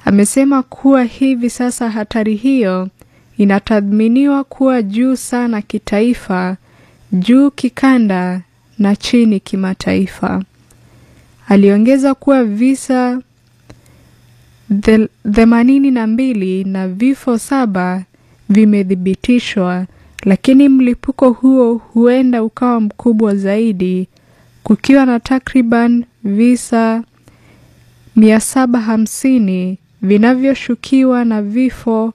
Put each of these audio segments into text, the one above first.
amesema kuwa hivi sasa hatari hiyo inatathminiwa kuwa juu sana kitaifa, juu kikanda na chini kimataifa. Aliongeza kuwa visa themanini na mbili na vifo saba vimethibitishwa, lakini mlipuko huo huenda ukawa mkubwa zaidi, kukiwa na takriban visa 750 vinavyoshukiwa na vifo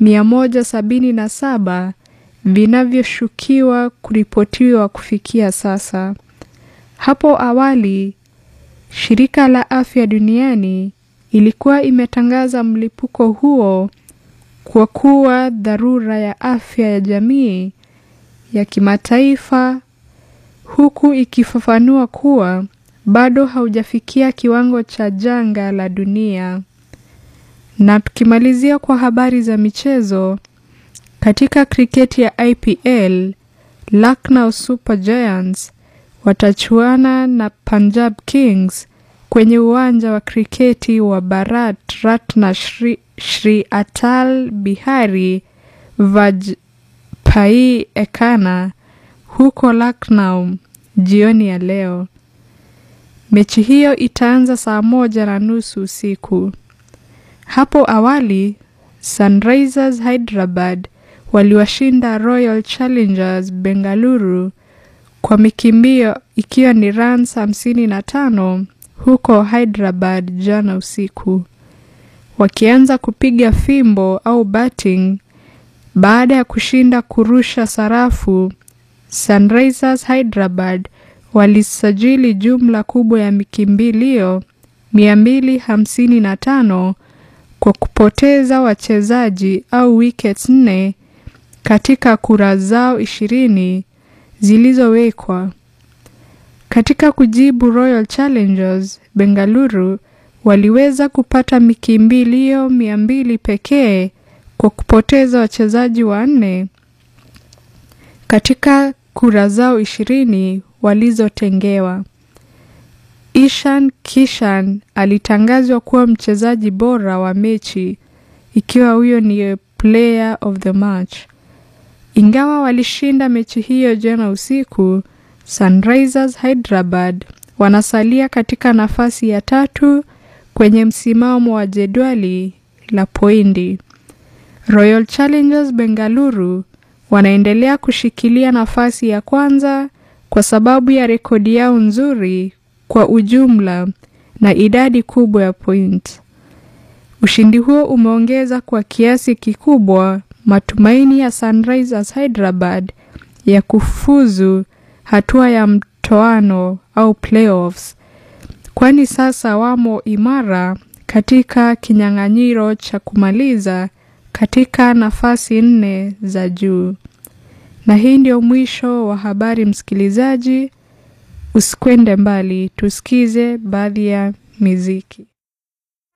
177 vinavyoshukiwa kuripotiwa kufikia sasa. Hapo awali, Shirika la Afya Duniani ilikuwa imetangaza mlipuko huo kwa kuwa dharura ya afya ya jamii ya kimataifa, huku ikifafanua kuwa bado haujafikia kiwango cha janga la dunia. Na tukimalizia kwa habari za michezo, katika kriketi ya IPL, Lucknow Super Giants watachuana na Punjab Kings kwenye uwanja wa kriketi wa Bharat Ratna Shri, Shri Atal Bihari Vajpayee Ekana huko Lucknow jioni ya leo. Mechi hiyo itaanza saa moja na nusu usiku. Hapo awali Sunrisers Hyderabad waliwashinda Royal Challengers Bengaluru kwa mikimbio ikiwa ni runs 55 huko Hyderabad jana usiku, wakianza kupiga fimbo au batting baada ya kushinda kurusha sarafu. Sunrisers Hyderabad walisajili jumla kubwa ya mikimbilio 255 kwa kupoteza wachezaji au wickets nne katika kura zao ishirini zilizowekwa. Katika kujibu, Royal Challengers Bengaluru waliweza kupata mikimbilio mia mbili pekee kwa kupoteza wachezaji wanne katika kura zao ishirini walizotengewa. Ishan Kishan alitangazwa kuwa mchezaji bora wa mechi ikiwa huyo ni player of the match. Ingawa walishinda mechi hiyo jana usiku, Sunrisers Hyderabad wanasalia katika nafasi ya tatu kwenye msimamo wa jedwali la pointi. Royal Challengers Bengaluru wanaendelea kushikilia nafasi ya kwanza kwa sababu ya rekodi yao nzuri kwa ujumla na idadi kubwa ya point. Ushindi huo umeongeza kwa kiasi kikubwa matumaini ya Sunrisers Hyderabad ya kufuzu hatua ya mtoano au playoffs, kwani sasa wamo imara katika kinyang'anyiro cha kumaliza katika nafasi nne za juu. Na hii ndio mwisho wa habari, msikilizaji. Usikwende mbali, tusikize baadhi ya miziki.